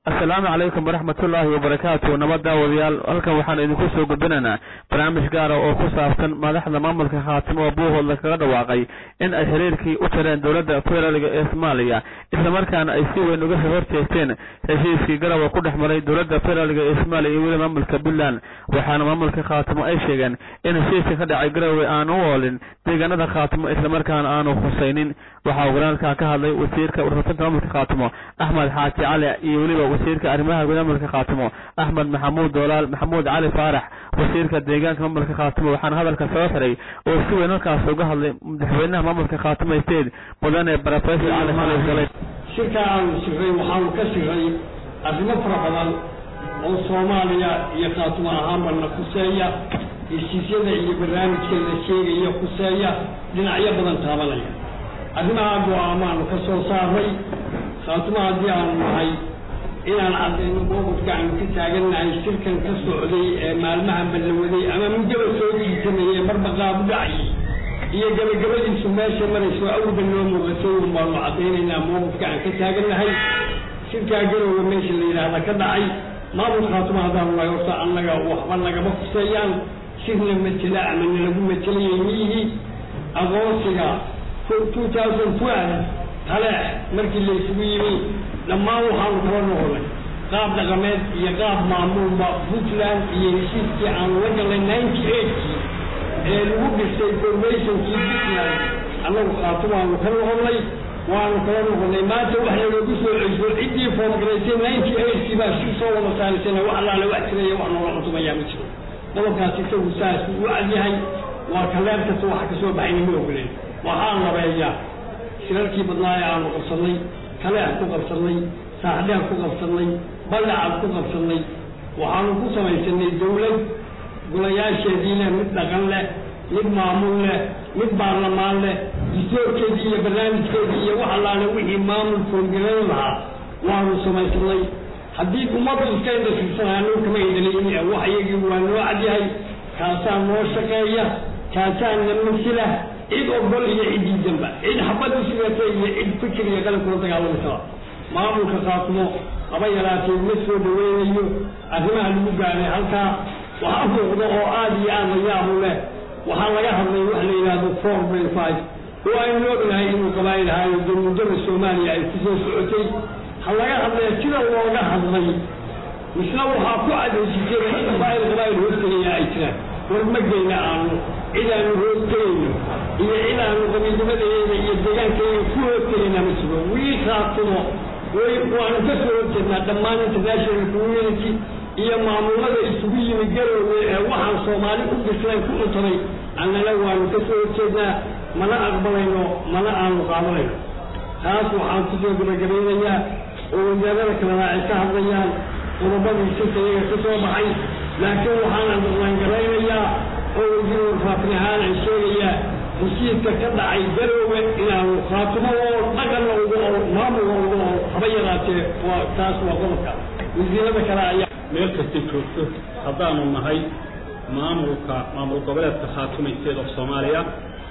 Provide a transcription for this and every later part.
asalaamu calaykum waraxmatullaahi wabarakaatu nabad daawadayaal halkan waxaan idinku soo gudbinaynaa barnaamij gaara oo ku saabsan madaxda maamulka khaatimo oo buuhoodla kaga dhawaaqay in ay xiriirkii u tireen dowladda federaalga ee soomaaliya islamarkaana ay si weyn uga horjeesteen heshiiskii garawa ku dhex maray dowladda federaalga ee soomaaliya iyo weli maamulka puntland waxaana maamulka khaatimo ay sheegeen in heshiiska ka dhacay garowe aan u oolin deegaanada khaatimo islamarkaana aanu khusaynin waxaa walaalkaa ka hadlay wasiirka warfaafinta maamulka khaatimo axmed xaaji cali iyo weliba wasiirka arrimaha gudaha maamulka khaatimo axmed maxamuud doolaal maxamuud cali faarax wasiirka deegaanka maamulka khaatimo waxaana hadalka soo xiray oo si weyn halkaas uga hadlay madaxweynaha maamulka khaatimo state mudane brofesor cali xalif galay shirka aanu siray waxaanu ka siray arrimo fara badan oo soomaaliya iyo khaatimo ahaanbana kuseeya heshiisyada iyo barnaamijka la sheegaya kuseeya dhinacyo badan taabanaya arrimaha go-aamaanu ka soo saaray khaatimo haddii aanu nahay inaan caddayno mowqifka aanu ka taagannahay shirkan ka socday ee maalmaha ballawaday ama muddaba soo jiisanayay marba qaabu dhacayay iyo gabagabadiisu meesha marayso awda noo muuqatay un baanu caddaynaynaa mowqifka aan ka taagannahay shirkaa garowga meesha la yidhaahda ka dhacay maamul khaatimo haddaanu nahay horta annaga waxba nagama kuseeyaan shirna matela ama nalagu matelayay miyihii aqoonsiga two thousand twelve taleex markii la isugu yimi dhammaan waxaanu kala noqonay qaab dhaqameed iyo qaab maamuulba puntland iyo heshiiskii aanu la galnay ninety eightkii ee lagu dhistay formationkii puntland annagu khaatimaanu ka noqonnay waanu kala noqonnay maanta wax nalagu soo celiso ciddii foomgaraysay ninety eightkii baa shir soo wada saalisana wax allaale wax jiraya wax noola cuntumayaa ma jiro qodobkaas isagu saas u cadyahay waa kaleer kasta waxa ka soo baxayna ma ogoleen waxaan labeeyaa shirarkii badnaa ee aanu qabsannay kaleex ku qabsannay saaxdheer ku qabsannay ballacad ku qabsannay waxaanu ku samaysanay dawlad golayaasheedii leh mid dhaqan leh mid maamul leh mid baarlamaan leh distoorkeedii iyo barnaamijkeedii iyo wax allaale wixii maamul foolgalayn lahaa waanu samaysanay haddii ummaddu iska indhasirsanaa noo kama indhalayni wax iyagii waa noo cadyahay kaasaa noo shaqeeya kaasaa na masila cid ogol iyo cid diidanba cid xabad u sugata iyo cid fikir iyo qalab kula dagaalamaysaa maamulka khaatimo haba yaraatee ma soo dhaweynayo arrimaha lagu gaaray halkaa waxaa muuqda oo aada iyo aada la yaabu leh waxaa laga hadlay wax la yidhaahdo four point five oo aynu ognahay inuu qabaayil ahaayo dee muddada soomaaliya ay kusoo socotay ha laga hadlaya sida looga hadlay misna waxaa ku cadaysiisay in qabaayil qabaayil hoostegaya ay jiraan war ma geyna aanu cid aanu hoostegayno iyo cid aanu qabiilnimadeeda iyo deegaankeeda ku hoostegayna ma jiro wii khaatimo way waanu ka soo horjeednaa dhammaan international community iyo maamulada isugu yimi garowge ee waxaan soomaali u bislayn ku cuntaday annana waanu ka soo horjeednaa mana aqbalayno mana aanu qaadanayno taas waxaan kusoo gabagabaynayaa oo wasaarada kalena ay ka hadlayaan qodobadii sirka iyaga ka soo baxay laakiin waxaan aqlangaraynayaa oo wasiir warfaafin ahaan ay sheegayaa heshiiska ka dhacay garowge inaanu khaatimo oo dhaqanna ugu oo maamulka ugu oo haba yaraatee waa taas waa qodobka wasiirada kale ayaa meel kasta joogto haddaanu nahay maamulka maamul goboleedka khaatuma state of soomaaliya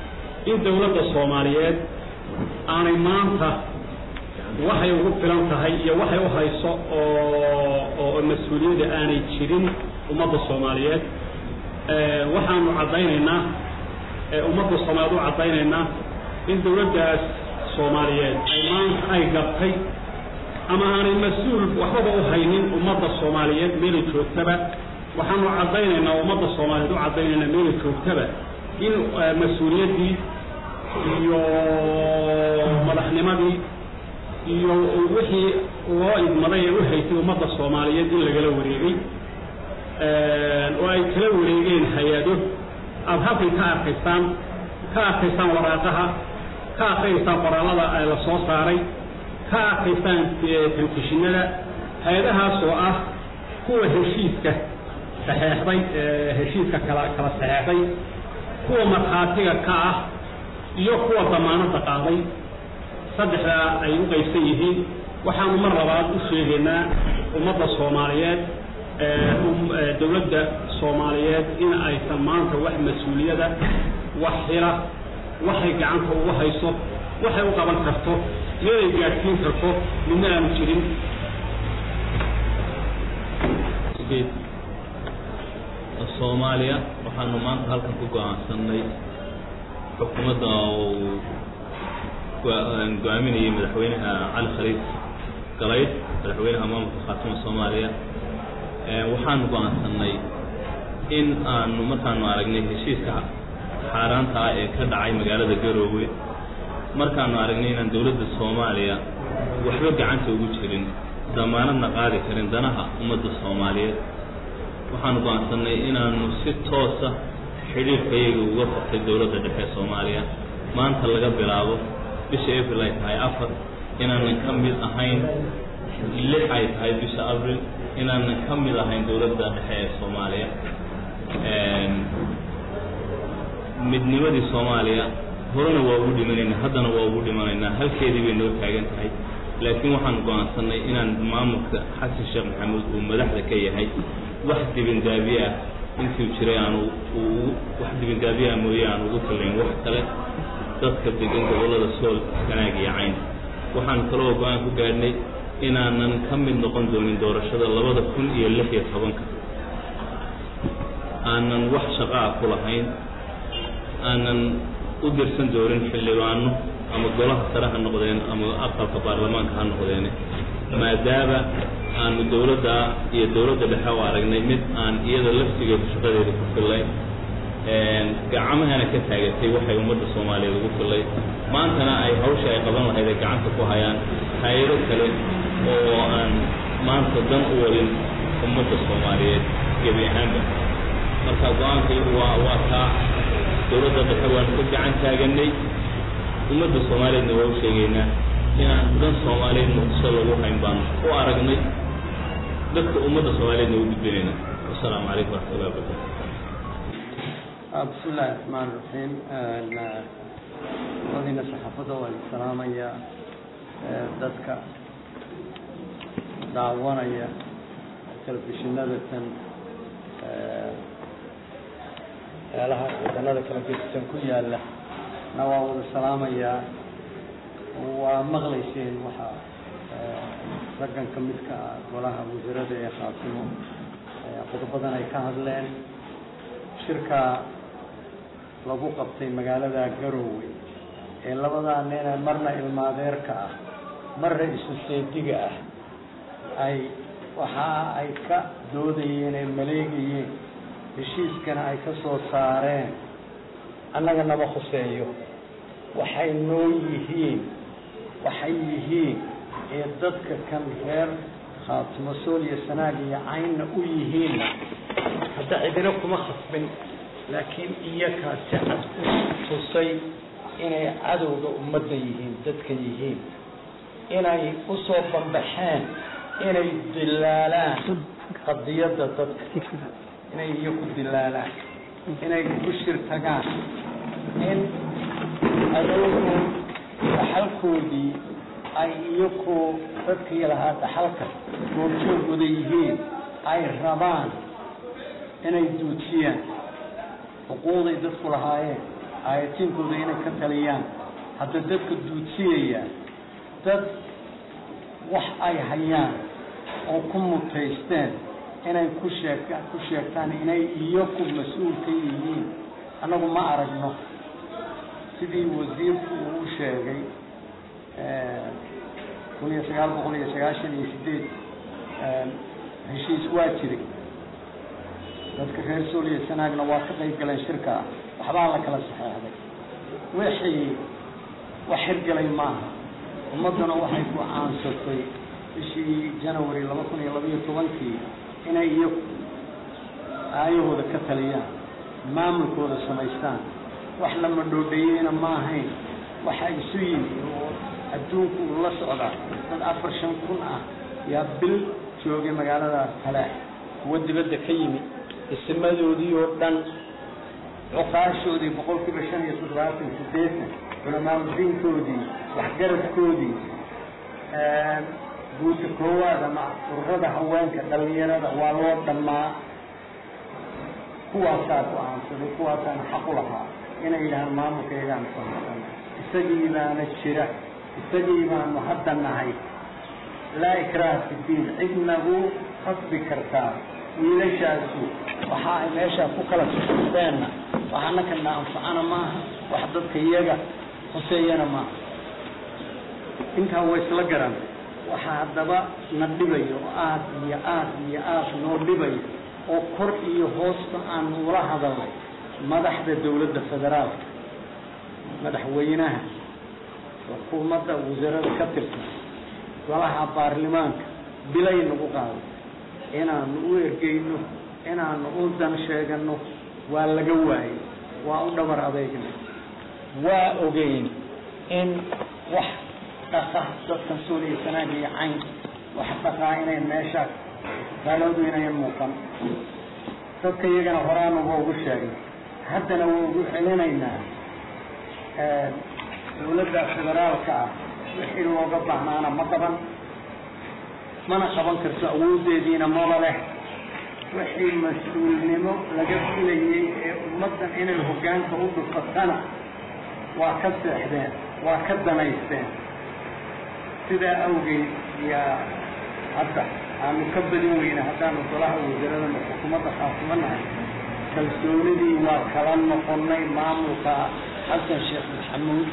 in dowladda soomaaliyeed aanay maanta waxay ugu filan tahay iyo waxay u hayso oo oo mas-uuliyadda aanay jirin ummadda soomaaliyeed waxaanu caddaynaynaa ummadda soomaaliyeed u caddaynaynaa in dowladdaas soomaaliyeed ay maanta ay gabtay ama aanay mas-uul waxbaba u haynin ummadda soomaaliyeed meelay joogtaba waxaanu caddaynaynaa ummadda soomaaliyeed u caddaynaynaa meelay joogtaba in mas-uuliyaddii iyo madaxnimadii iyo wixii loo idmaday ee u haysay ummadda soomaaliyeed in lagala wareegay oo ay kala wareegeen hay-ado aada halkan ka arkaysaan ka arkaysaan waraaqaha ka arkaysaan qoraallada la soo saaray ka arkaysaan telefishinada hay-adahaas oo ah kuwa heshiiska saxeexday heshiiska kala kala saxeexday kuwa markhaatiga ka ah iyo kuwa damaanadda qaaday saddexdaa ay u qaybsan yihiin waxaanu mar labaad u sheegaynaa ummadda soomaaliyeed dowladda soomaaliyeed in aysan maanta wax mas-uuliyada wax xila waxay gacanta ugu hayso waxay u qaban karto meelay gaadhsiin karto midna aanu jirin state soomaaliya waxaanu maanta halkan ku go-aansanay xukuumadda uu go-aaminayay madaxweynaha cali khaliif galayd madaxweynaha maamulka khaatuma soomaaliya waxaanu go-aansanay in aanu markaanu aragnay heshiiska xaaraanta ah ee ka dhacay magaalada garoowe markaanu aragnay inaan dowladda soomaaliya waxba gacanta ugu jirin damaanadna qaadi karin danaha ummadda soomaaliyeed waxaanu go-aansanay inaanu si toosa xidhiirkayaga uga qabtay dowladda dhexe ee soomaaliya maanta laga bilaabo bisha april ay tahay afar inaanan ka mid ahayn lix ay tahay bisha abril inaanan ka mid ahayn dowladda dhexe ee soomaaliya midnimadii soomaaliya horena waa ugu dhimanaynaa haddana waa ugu dhimanaynaa halkeedii bay noo taagan tahay laakiin waxaan go-aansanay inaan maamulka xasan sheekh maxamuud uu madaxda ka yahay wax dibindaabiye ah intuu jiray aanu wax dibindaabiye ah mooye aan ugu tallayn wax kale dadka degan gobollada sool ganaag iyo cayn waxaan kaloo go-aan ku gaadhnay inaanan ka mid noqon doonin doorashada labada kun iyo lix iyo tobanka aanan wax shaqaa ku lahayn aanan u dirsan doonin xildhibaano ama golaha sare ha noqdeen ama aqalka baarlamaanka ha noqdeene maadaama aanu dowladda iyo dowladda dhexe u aragnay mid aan iyada laftigeedu shaqadeeda ku fillay gacmahana ka taagatay waxay ummadda soomaaliyeed ugu fillay maantana ay hawsha ay qaban lahayd ay gacanta ku hayaan hay-ado kale oo aan maanta dan u wadin ummadda soomaaliyeed gebi ahaanba marka go-aankaygu waa waa taa dowladda dhexe waanu ka gacan taaganay ummadda soomaaliyeedna waa u sheegaynaa inaan dan soomaaliyeed muqdisho lagu hayn baanu u aragnay dadka ummadda soomaaliyeedna u gudbinayna wasalaamu calaykum waraxmatullahi wabarakatu بسم الله الرحمن الرحيم wadina saxaafadda waan salaamaya dadka daawanaya telefishinada tan meelaha wadanada kala gedisan ku yaala na waa wada salaamayaa waa maqlayseen waxa raggan ka midka ah golaha wasiirada ee khaatimo qodobadan ay ka hadleen shirka lagu qabtay magaalada garoowe ee labadaa nina marna ilmaadeerka ah marna isu seediga ah ay waxa ay ka doodayeen ee maleegayeen heshiiskana ay ka soo saareen annaga naba khuseeyo waxay noo yihiin waxay yihiin ee dadka kan reer khaatimo sool iyo sanaag iyo caynna u yihiinna hadda cidina kuma khasbin laakiin iyakaa si cad u tusay inay cadowga ummadda yihiin dadka yihiin inay u soo bambaxeen inay dilaalaan qadiyadda dadka inay iyaku dilaalaan inay ku shir tagaan in adowgu dhaxalkoodii ay iyaku dadkii lahaa dhaxalka goobjoogooda yihiin ay rabaan inay duujiyaan xuquuqday dadku lahaayeen aayatiinkooda inay ka taliyaan hadda dadka duudsiyaya dad wax ay hayaan oo ku mutaysteen inay ku sheeg ku sheegtaan inay iyaku mas-uul ka yihiin annagu ma aragno sidii wasiirku uu u sheegay kun iyo sagaal boqol iyo sagaashan iyo sideed heshiis waa jiray dadka reer sooliya sanaagna waa ka qayb galeen shirka ah waxbaa la kala saxeexday wixii wax hirgelay maaha ummadduna waxay go-aansatay bishii janawari laba kun iyo labaiyo tobankii inay iyo aayahooda ka taliyaan maamulkooda samaystaan wax la madhoodheeyeyna ma ahayn waxa isu yimi oo adduunku uu la socdaa dad afar shan kun ah yaa bil joogay magaalada kalaax kuwa dibadda ka yimi isimadoodii oo dhan cuqaashoodii boqol kiiba shan iyo toddobaatan sideetan culamaauldiinkoodii waxgaradkoodii guuta koowaad ama ururada haweenka dhalinyarada waa loo dhammaa kuwaasaa go-aansaday kuwaasaan xaq u lahaa inay yidhahaan maamulkaygaan samaysan isagii baana jira isagii baanu hadda nahay laa ikraha fi diin cid nagu khasbi kartaa wiilashaasu waxa ay meeshaa ku kala sixisteenna wax annakana anfacana maaha wax dadka iyaga hoseeyana maaha intaa waa isla garan waxaa haddaba na dhibayo oo aad iyo aad iyo aad noo dhibayo oo kor iyo hoosta aan ula hadalnay madaxda dawladda federaalka madaxweynaha xukuumadda wasaarada ka tirsan golaha baarlamaanka bilay nagu qaaday inaanu u ergeyno inaanu u dan sheegano waa laga waayey waa u dhabar adeegnay waa ogeyn in wax dhaqa dadkan suuriya sanaag iyo cayn wax dhaqaa inay meesha gaaloodu inayan muuqan dadka iyagana horaana waa ugu sheegnay haddana waa ugu celinaynaa dawladda federaalka ah wixii looga baahnaana ma qaban mana qaban karto awoodeediina maba leh wixii mas-uulnimo laga filayey ee ummaddan inay hoggaanka u dhufatana waa ka seexdeen waa ka danaysteen sidaa awgeed yaa hadda aanu ka badin weyna haddaanu golaha wasaaradana xukuumadda khaasumanahay kalsoonidii waa kala noqonnay maamulka xasan sheekh maxamuud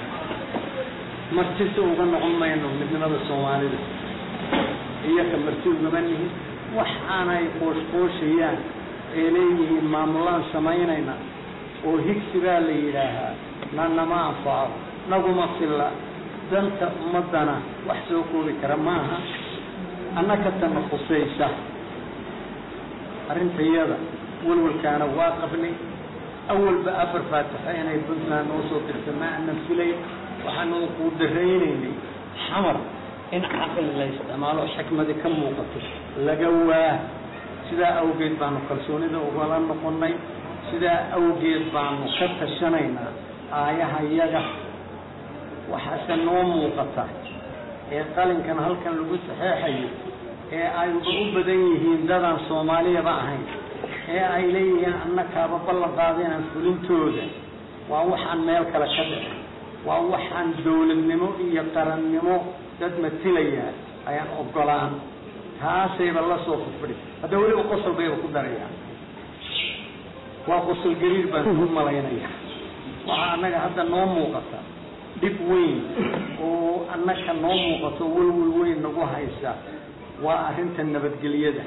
martise uga noqon mayno midnimada soomaalida iyaka marti ugama nihin wax aanay qooshqooshayaan ee leeyihiin maamulaan samaynayna oo higsi baa la yidhaahaa na nama anfaco naguma filla danta ummaddana wax soo koobi kara maaha annaka tana khusaysa arrintayada walwalkaana waa qabnay awalba afar faatixa inay puntland noo soo dirta ma aanan filayn waxaanu kuu daraynaynay xamar in caqli la isticmaalo xikmadi ka muuqato laga waa sidaa awgeed baanu kalsoonida ugala noqonnay sidaa awgeed baanu ka tashanaynaa aayaha yaga waxaase noo muuqata ee qalinkan halkan lagu saxeexayo ee ayba u badan yihiin dadaan soomaaliyaba ahayn ee ay leeyihiin annakaaba ballan qaadinaan fulintooda waa waxaan meel kale ka dhicin waa waxaan dawladnimo iyo qarannimo dad matilaya ayaan ogolaan taasayba la soo furfudhi hadda weliba qosol bayba ku darayaan waa qosol gariir baan ku malaynaya waxaa annaga hadda noo muuqata dhib weyn oo annaka noo muuqato welwel weyn nagu haysa waa arrinta nabadgelyada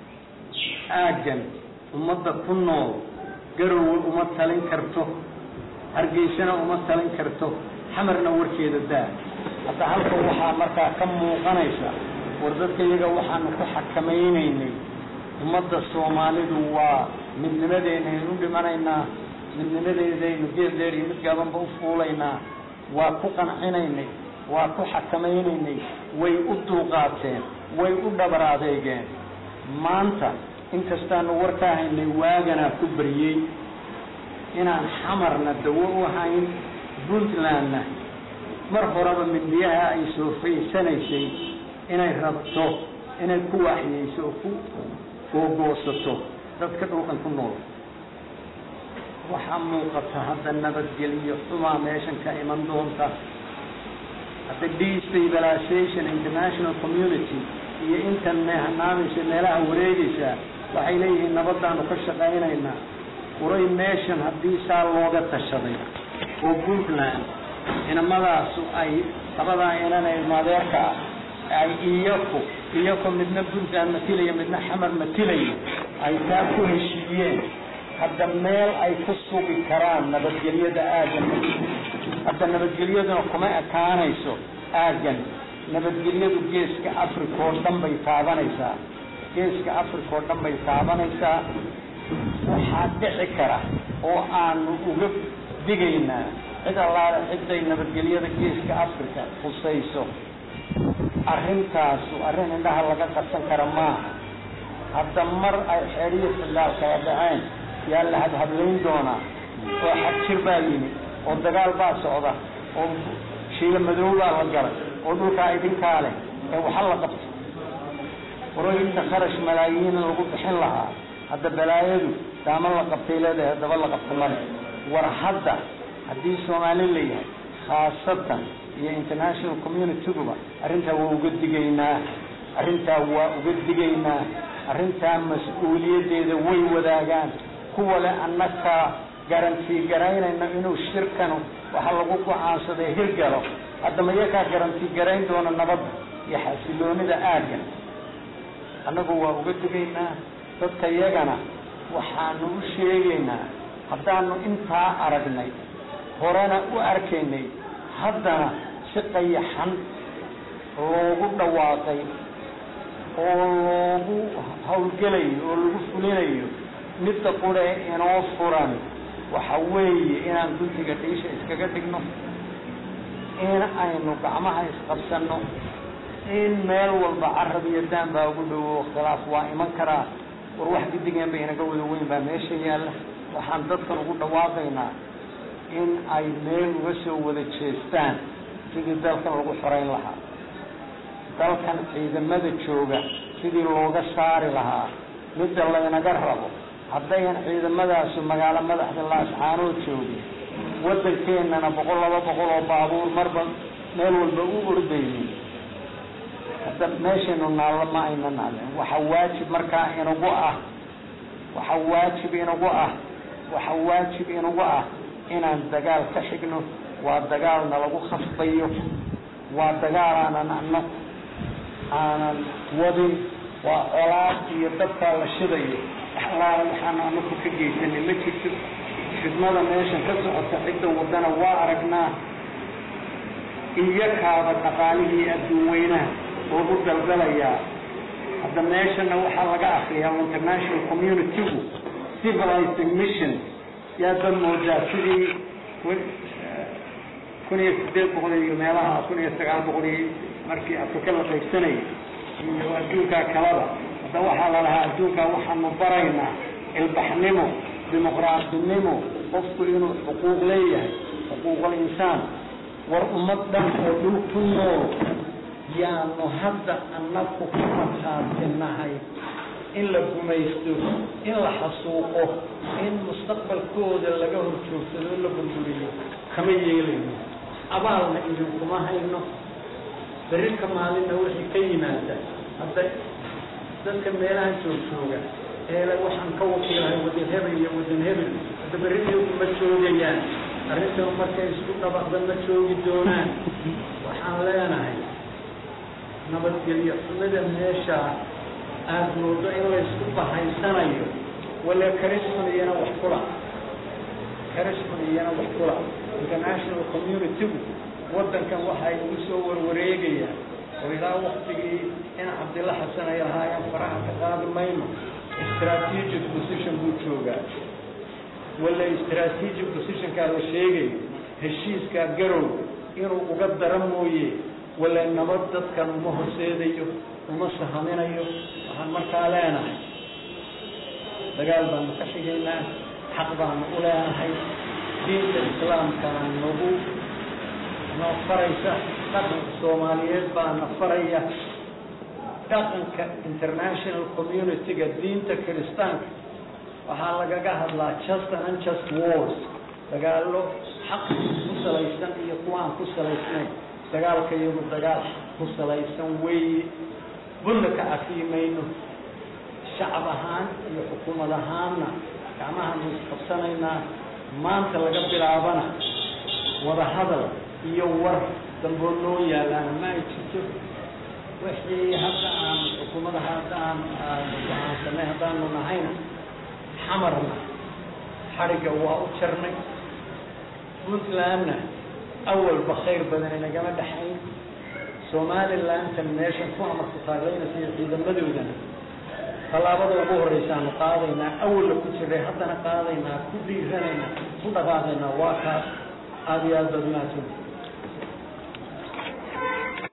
aaggan ummadda ku nool garowe uma talin karto hargeysana uma talin karto xamarna warkeeda daa hadda halkan waxaa markaa ka muuqanaysa war dadka iyaga waxaanu ku xakamaynaynay ummadda soomaalidu waa midnimadeennaynu u dhimanaynaa midnimadeedaynu geed dheer iyo mid gaabanba u fuulaynaa waa ku qancinaynay waa ku xakamaynaynay way u dulqaateen way u dhabar adeegeen maanta inkastaanu warkaa haynay waaganaa ku baryey inaan xamarna dawo u hayn puntlandna mar horeba midniyaha ay soo faysanaysay inay rabto inay ku waaxyeyso oo ku googoosato dadka dhulkan ku nool waxaa muuqata hadda nabadgeliyo xumaa meeshan ka iman doonta hadda destabilization international community iyo intan meehanaameysa meelaha wareegaysa waxay leeyihiin nabadaanu ka shaqaynaynaa uray meeshan haddii saa looga tashaday oo puntland inamadaasu ay labadaa inan ee ilmaadeerka ah ay iyaku iyaku midna puntland matilaya midna xamar matilaya ay taa ku heshiiyeen hadda meel ay ku sugi karaan nabadgelyada aaggan hadda nabadgelyaduna kuma ekaanayso aaggan nabadgelyadu geeska africa oo dhan bay taabanaysaa geeska africa oo dhan bay taabanaysaa waxaa dhici kara oo aanu uga digaynaa cid allaale ciday nabadgelyada geeska africa khusayso arrintaasu arrin indhaha laga qabsan kara maaha hadda mar ay xeedhiyo filaal kala dhaceen yaa la hadhadlayn doonaa oo xadjir baa yimi oo dagaal baa socda oo shiila madow baa la galay oo dhulkaa idinkaa leh ee waxa la qabto waroy inta kharash malaayiin lagu bixin lahaa hadda balaayadu daama la qabtay leedahay haddaba la qabto male war hadda haddii soomaali la yahay khaasatan iyo international communitiguba arrintaa waa uga digaynaa arrintaa waa uga digaynaa arrintaa mas-uuliyaddeeda way wadaagaan kuwa le annakaa garantii garaynayna inuu shirkanu waxa lagu go-aansaday hirgalo haddama iyakaa garantii garayn doona nabadda iyo xasiloonida aagga annagu waa uga digaynaa dadka iyagana waxaanu u sheegaynaa haddaanu intaa aragnay horena u arkaynay haddana si qayaxan loogu dhawaaqay oo loogu hawlgelayo oo lagu fulinayo midda qure inoo furan waxa weeye inaan guntiga dhiisha iskaga dhigno in aynu gacmaha isqabsanno in meel walba carab iyo daan baa ugu dhowo khilaaf waa iman karaa war wax gidigeen ba inaga wada weyn baa meesha yaalla waxaan dadkan ugu dhawaaqaynaa in ay meel uga soo wada jeestaan sidii dalkan lagu xoreyn lahaa dalkan ciidamada jooga sidii looga saari lahaa midda laynaga rabo haddayan ciidamadaasu magaalo madaxda laascaanood joogin waddankeennana boqol laba boqol oo baabuur marba meel walba u ordaynin hadda meeshaynu naallo ma ayna naaleen waxa waajib markaa inagu ah waxa waajib inagu ah waxa waajib inagu ah inaan dagaal ka xigno waa dagaalna lagu khasbayo waa dagaal aanan anag aanan wadin waa colaad iyo dabkaa la shidayo alaala waxaanu anaku ka geysanay ma jirto fidmada meeshan ka socota cidda wadana waa aragnaa iyakaaba dhaqaalihii adduun weynaha lagu daldalayaa hadda meeshana waxaa laga akriyaa international communitygu civilizing mission yaadba moodaa sidii kun iyo sideed boqol iyo meelaha kun iyo sagaal boqol iyo markii afrika la qaybsanayay iyo adduunkaa kalaba hadda waxaa la lahaa adduunkaa waxaanu baraynaa ilbaxnimo dimuqraadinimo qofku inuu xuquuq leeyahay xuquuqul insaan war ummad dhan oo dhul ku nool yaanu hadda annaku ka markhaatinahay in la gumaysto in la xasuuqo in mustaqbalkooda laga horjoogsado o la burburiyo kama yeelayno abaalna idinkuma hayno berrika maalinna wixii ka yimaada hadda dadka meelaha joogjooga eele waxaan ka wakiilahay wadan hebel iyo wadan hebel hadda berri iyagu ma joogayaan arrintan markay isku dhabaqda ma joogi doonaan waxaan leenahay nabadgelyo xumida meeshaa aada moodo in laysku bahaysanayo wala karisman iyana wax kula karisman iyana wax kula international communitygu waddankan waxay ugu soo warwareegayaan oo ilaa waktigii in cabdilla xasan ay lahaayeen faraha ka qaadi mayno strategic position buu joogaa wala strategic positionkaa la sheegayo heshiiskaa garow inuu uga dara mooye wala nabad dadkan uma horseedayo uma sahaminayo waxaan markaa leenahay dagaal baanu ka xigaynaa xaq baanu u leenahay diinta islaamkana nagu noo faraysa dhaqanka soomaaliyeed baa na faraya dhaqanka international community-ga diinta kiristaanka waxaa lagaga hadlaa just and unjust wars dagaallo xaq ku salaysan iyo kuwa aan ku salaysnayn dagaalka iyagu dagaal ku salaysan weeye bunna ka cafiimayno shacab ahaan iyo xukuumad ahaanna gacmahaanu isqabsanaynaa maanta laga bilaabana wada hadal iyo war damboo noo yaalaana ma ay jirto wixii hadda aan xukuumadaha hadda aan go-aansanay haddaanu nahayna xamarna xadhigga waa u jarnay puntlandna awalba khayr badan inagama dhexayn somalilantan meeshan ku amarku taaglaynaysa iyo ciidamadoodana tallaabada ugu horreysaanu qaadaynaa awalla ku jiray haddana qaadaynaa ku dhiiranaynaa ku dhaqaaqaynaa waa kaas aada iyo aad baad mahadsan